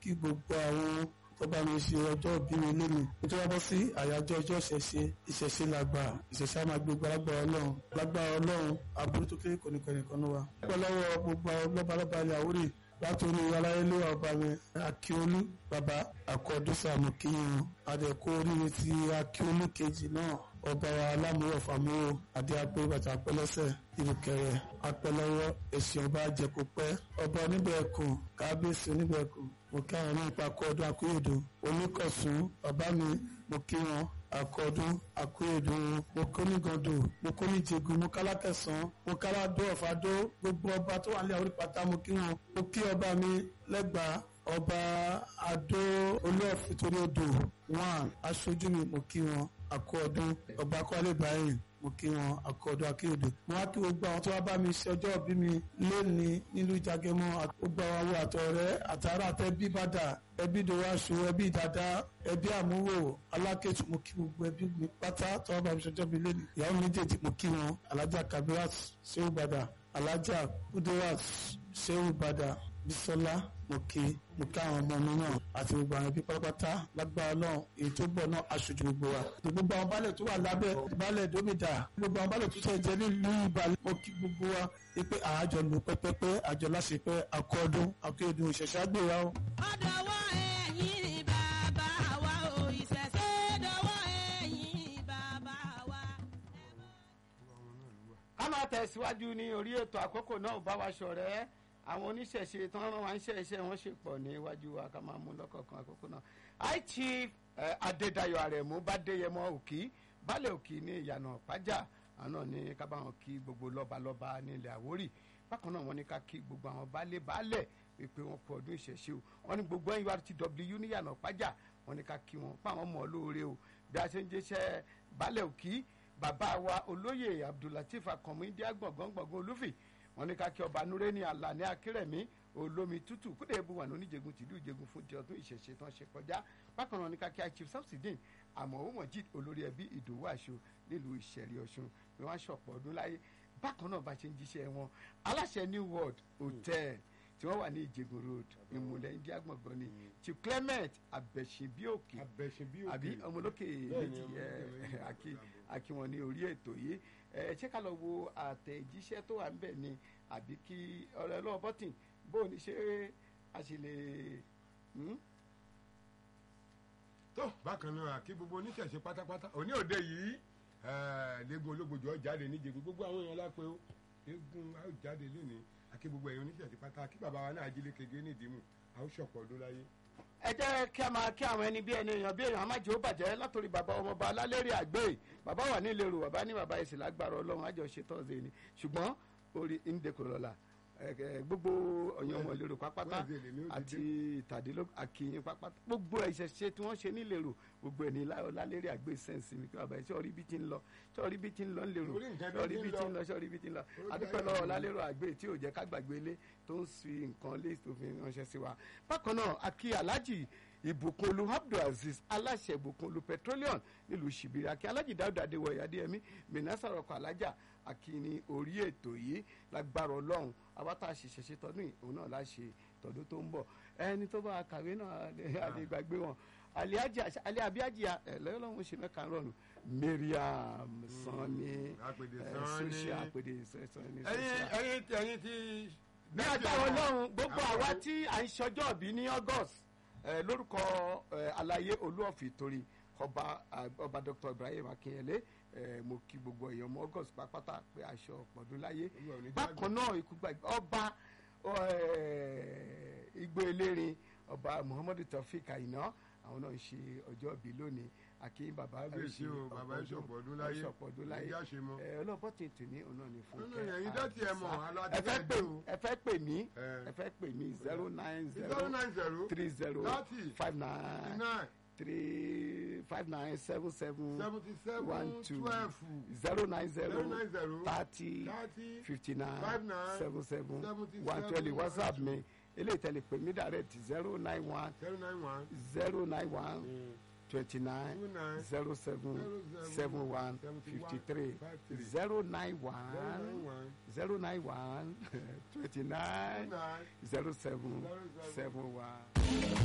kí gbogbo àwọn tó bá mi ṣe ọjọ́ ìbí mi lónìí nítorí wọ́n bọ́ sí àyájọ́ ọjọ́ ìṣẹ̀ṣe ìṣẹ̀ṣe làgbà ìṣẹ̀ṣe á máa gbé gbàlagbà ọlọ́run lágbára ọlọ́run aburú tó kéré kò ní kọ́ nìkan ní wa. pẹ́ lọ́wọ́ gbogbo lọ́balọ́ba ilẹ̀ àwórì látòrí aláyélé ọba mi akíolú bàbá àkọ́dúsà mọ̀kíyàn adẹ̀kọ́ oríire ti akíolú kejì náà ọba wa alámúrò fàmúrò adé apẹ bàtà apẹlẹsẹ ìrùkẹrẹ apẹlẹwọ èsì ọba àjẹkùpẹ ọba oníbẹ̀ẹ̀kùn kábíyèsí oníbẹ̀ẹ̀kùn mo kí àwọn náà pa akọ́ọdún akúyèdò oníkọ̀sùn bàbá mi mo kí wọn akọ́ọdún akúyèdò mo kó nígàndò mo kó níjẹ̀gùn mo kálá kẹsàn-án mo kálá dó ọ̀fadó gbogbo ọba tó wà ní àwọn ìpàtà mo kí wọn mo kí ọba mi lẹ́gbàá ọba adó olóòfin torí odò one aṣojú mi mo kí wọn akọ́ọdún ọba kọ́lé báyìí mo kí wọn akọ́ọdún akéèdè mo wá kí gbogbo àwọn tó wá bá mi ṣe ọjọ́ ìbí mi lónìí nílùú Ìjàgẹmọ gbogbo àwọn àwọn àtọ̀rẹ́ àtàrà àtẹbí bàdà ẹbí dòwàṣù ẹbí dàda ẹbí àmúwò alákẹ́tù mo kí gbogbo ẹbí mi pátá tó wá bá mi ṣe ọjọ́ ìbí lónìí ìyàwó méjèèjì mo kí wọn alájà kabirat sehu bàdà alájà kudirat sehu bàdà bisola mo kí mo kí àwọn ọmọ mi náà àti gbogbo àwọn ẹbí pátápátá lágbára náà èyí tó bọ̀ náà aṣojú gbogbo wa gbogbo àwọn baálẹ̀ tó wà lábẹ́ baálẹ̀ dómìdà gbogbo àwọn baálẹ̀ tó ṣe jẹ́ nílùú ìbàlẹ̀ mo kí gbogbo wa pé àjọ lò pẹ́pẹ́pẹ́ àjọ láṣepẹ́ akọ́dún akéèdùn ìṣẹ̀ṣẹ̀ àgbéra o. ọ̀dọ̀wọ́ ẹ̀yin bàbá wa ò ìṣẹ̀ṣẹ̀ dọ̀wọ́ ẹ̀yin bàbá wa. ká máa tẹ̀síwájú ní orí ètò àkókò náà bá wa ṣọ̀rẹ́ àwọn oníṣẹ̀ṣe tí wọ́n rán wa ń ṣẹ̀ṣẹ̀ wọ́n ṣe pọ̀ níwájú wa ká máa mú lọ́kọ̀ọ̀kan àkókò náà. high chief eh, adédayọ̀ àrẹ̀mú bádéyẹmọ òkì baálẹ̀ òkì ní ìyànà pàjá àná ní ká bá wọn kí gbogbo lọ́balọ́ba nílẹ̀ àwórì bákan náà wọ́n ní ká kí gbogbo àwọn baálé baálẹ̀ wípé wọ́n kú ọdún ìṣẹ̀ṣe o wọ́n ní gbogbo nurtw níyànà pàjá wọ́n ní ká kí wọn pa àwọn mọ̀ lóore o bí a ṣe ń jẹ́ṣẹ́ baálẹ̀ òkì bàbá wa olóyè abdulateef akànmú india gbọ̀ngàn gbọ̀ngàn olúfì wọ́n ní ká kí ọba nureni alani akérèmí olómi tútù kúdẹ̀ ebu wà ní oníjẹgun tìlú ìjẹgun fún ti ọdún ìṣẹ̀ṣe tán ṣe kọjá bákan náà ní ká kí a chief samsidin àmọ́ mọ̀jid olórí ẹbí ìdòwú àṣọ nílùú ìṣẹ̀rí ọ̀ṣun ni wọ́n ṣọ̀pọ̀ ọdún láyé bákan náà bá ṣe ń jíṣẹ́ wọn aláṣẹ new world hotel tí wọ́n wà ní ìjẹgun road ìmùlẹ̀ india gbọ̀ngàn ni chief clement abẹ̀ṣinbíòkè abẹ́sìnbí àbí ọmọlókè méjì ẹ àkí àkí wọn ní orí ètò yìí ẹ ṣé ká lọ wo àtẹ̀jíṣẹ́ tó wà níbẹ̀ ni àbí kí ọ̀rẹ́ lọ́wọ́ bọ́tìn bó o ní ṣe a ṣe lè hmm? tó bákan náà kí gbogbo oníṣẹ̀ṣe pátápátá òní òde yìí lẹ́gùn ológbòjò jáde níjẹ̀gùn gbogbo àwọn èèyàn lápẹ́ ó lẹ́gùn á jáde lónìí àkí gbogbo èèyàn oníṣẹ̀ṣe pátá kí bàbá wa náà ajílẹ̀ kege nídìímù a ó ṣọ̀pọ̀ ọdún láyé. ẹ jẹ́ kí a máa kí àwọn ẹni bí ẹni èèyàn bí èèyàn amájẹ́ ó bàjẹ́ látòrí bàbá ọmọọba alálẹ́rìí àgbẹ̀ bàbá wà ní ìlérò bàbá ní bàbá ẹ̀sìn lágbára ọlọ́run àjọṣe tọ́sídẹ̀ẹ́ ni ṣùgbọ́n orí ndekorola gbogbo ọ̀yàn ọmọ ìlérò pápátá Wednesday lèmi ó ti àti ìtàdínlógún àkìyìn pápátá gbogbo ìṣẹ̀ṣe tí wọ́n ṣe nílérò gbogbo ẹ̀ ní lálẹ́rìí àgbẹ̀ sẹ́ǹsì mi kí bàbá ẹ̀ sọ́ọ́rí bí ti ń lọ sọ́ọ́rí bí ti ń lọ ńlérò Orí nǹkan bí sọ́ọ́rí ti ń bí lọ. ti ń lọ sọ́ọ́rí bí ti ń lọ Orí adúpẹ́ ayé lọ́wọ́ ti ń lọ. lálẹ́rọ̀ àgbẹ̀ tí ò jẹ́ ká gbàgbé ilé tó ń fi nǹkan lé tó fi ránṣẹ́ sí wa bákan náà akí alájì ìbùkúnlu abdulaziz aláṣẹ ìbùkúnlu petroleum nílùú ṣìbìrì akí alájì dáúdà adéwọ̀yà adéyẹmí mìnásàrọ̀ ọkọ̀ alájà akí ní orí ètò yìí lágbára ọlọ́run abátá ṣiṣẹ́ tọdún yìí òun náà láṣẹ tọdún tó ń bọ̀ ẹni tó bá kàwé náà àlè gbàgbé wọn alẹ́ abíájì ẹ̀lẹ́yọ́lọ́run ṣe mẹ́ka rọrùn mariam sanni Àpèdè ẹ̀, Sanni. social àpèdè sanni ẹyin social ẹyin tí ẹyin tí. ní agbára ọlọ́run gbogbo àwa tí à ń ṣọjọ́ bí ní august eh, lórúkọ eh, alayé olúọ̀fì torí ọba ah, ọba dr ibrahim akinyele eh, mo kí gbogbo èèyàn ọmọ august pápátá pé aṣọ ọ̀pọ̀dún láyé Olúwa ò ní bákan náà ikú gbàgbé ọba eh, igbó elérin ọba muhammadu taofik àyìnà àwọn náà ń ṣe ọjọ́ bí lónìí àkí bàbá Kábíyèsí o, bàbá ẹ ṣọ̀pọ̀ ọdún láyé. ṣọ̀pọ̀ ọdún láyé Ìyá ṣe mọ́. Eh, ọlọ́pọ̀ tètè ní òun náà ní fún Nínú ẹ̀yin dọ́tí ẹ mọ̀, àlọ́ àti ẹ fẹ́ bẹ́ẹ̀ pè dé o. ẹ fẹ́ pè mí Eh. ẹ fẹ́ pè mí zero nine zero zero nine zero three zero thirty five nine nine three five nine seven seven seventy seven one two twelve zero nine zero zero nine zero thirty thirty fifty nine five nine seven seven seventy one seven twenty whatsapp one mi eléyìí tẹ̀lé pè mí direct zero nine one zero nine one zero nine one twenty nine two nine zero seven zero seven one seventy fifty one three five three zero nine zero one nine one zero nine one twenty two nine nine zero seven zero seven seven one.